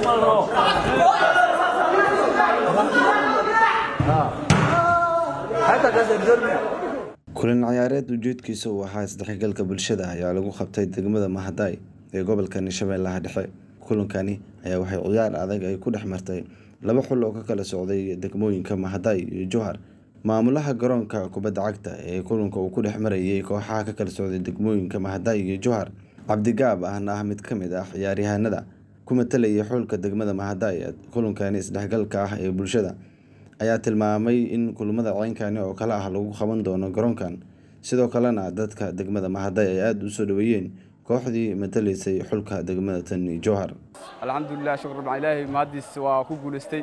kulan ciyaareed ujeedkiisa uu ahaa isdhexgalka bulshada ayaa lagu qabtay degmada Mahaday ee gobolka Shabeellaha Dhexe kulankani ayaa waxay ciyaar adag ay ku dhex martay laba xul oo ka kala socday degmooyinka Mahaday iyo Jowhar maamulaha garoonka kubadda cagta ee kulanka uu ku dhex marayay kooxaha ka kala socday degmooyinka Mahaday iyo Jowhar Cabdigaab ahna ah mid ka mid ah ciyaaryahanada ku matalayay xulka degmada Mahaday kulankani isdhexgalka ah ee bulshada ayaa tilmaamay in kulamada ceynkani oo kale ah lagu qaban doono garoonkan sidoo kalena dadka degmada Mahaday ay aada u soo dhaweeyeen kooxdii matalaysay xulka degmada tan Jowhar alxamdulilah shukr rabbil ilaahi mahadiis waa ku guulaystay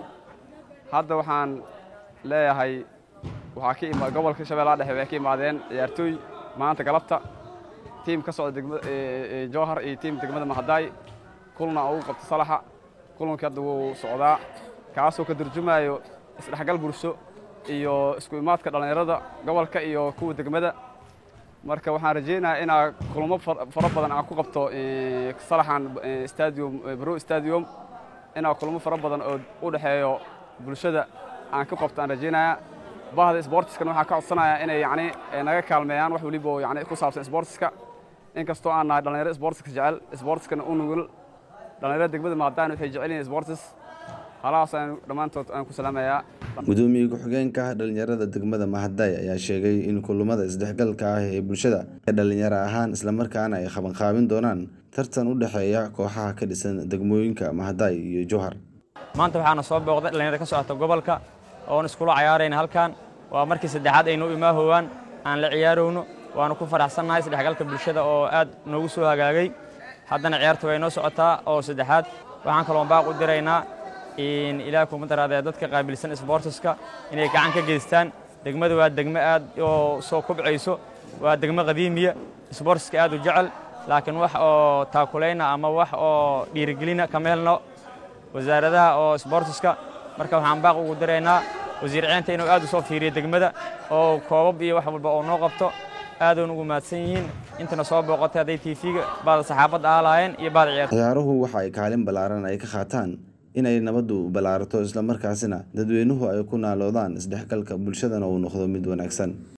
hadda waxaan leeyahay waxaa ka imaa gobolka shabeellaha dhexe waxay ka imaadeen ciyaartooy maanta galabta tiim ka socda degmada Jowhar iyo tiim degmada Mahaday kulna ugu qabta salaxa kulankii hadda wuu socdaa kaasoo ka turjumayo isdhexgal bulsho iyo isku imaadka dhallinyarada gobolka iyo kuwa degmada marka waxaan rajaynayaa inaa kulamo fara badan aan ku qabto salaxan stadium bro stadium inaa kulamo fara badan oo u dhexeeyo bulshada aan ku qabto aan rajaynayaa bahda sportiskana waxaan ka codsanayaa inay yacni naga kaalmeeyaan wax waliba oo yacni ku saabsan sportiska inkastoo aan nahay dhallinyaro sportiska jecel sportiskana u nugul dhallinyarada degmada maadaan waxay jecel yihiin sportis halahaas aan dhammaantood aan ku salaamayaa gudoomiye ku-xigeenka dhalinyarada degmada Mahaday ayaa sheegay in kulamada isdhexgalka ah ee bulshada ee dhalinyaro ahaan islamarkaana ay qabanqaabin doonaan tartan u dhexeeya kooxaha ka dhisan degmooyinka Mahaday iyo Jowhar maanta waxaana soo booqday dhalinyaro ka socota gobolka oon iskula ciyaarayna halkan waa markii saddexaad aynu imaahowaan aan la ciyaarowno waanu ku faraxsannahay isdhexgalka bulshada oo aad noogu soo hagaagay haddana ciyaartu way noo socotaa oo saddexaad waxaan kaloo baaq u diraynaa in ilaah kuma daraadee dadka qaabilsan isboortiska inay gacan ka geystaan degmada waa degmo aad oo soo kubcayso waa degmo qadiimiya isboortiska aad u jecel laakiin wax oo taakulayna ama wax oo dhiirigelina kama helno wasaaradaha oo isboortiska marka waxaan baaq ugu diraynaa wasiir ciinta inuu aad u soo fiiriyo degmada oo koobab iyo wax walba oo noo qabto aadoon ugu mahadsan yihiin intana soo booqotay hadday tiifiga baada saxaafadda aalaayeen iyo baada ciyaar ciyaaruhu waxa ay kaalin ballaaran ay ka qaataan inay nabaddu ballaarato islamarkaasina dadweynuhu ay ku naaloodaan isdhexgalka bulshadana uu noqdo mid wanaagsan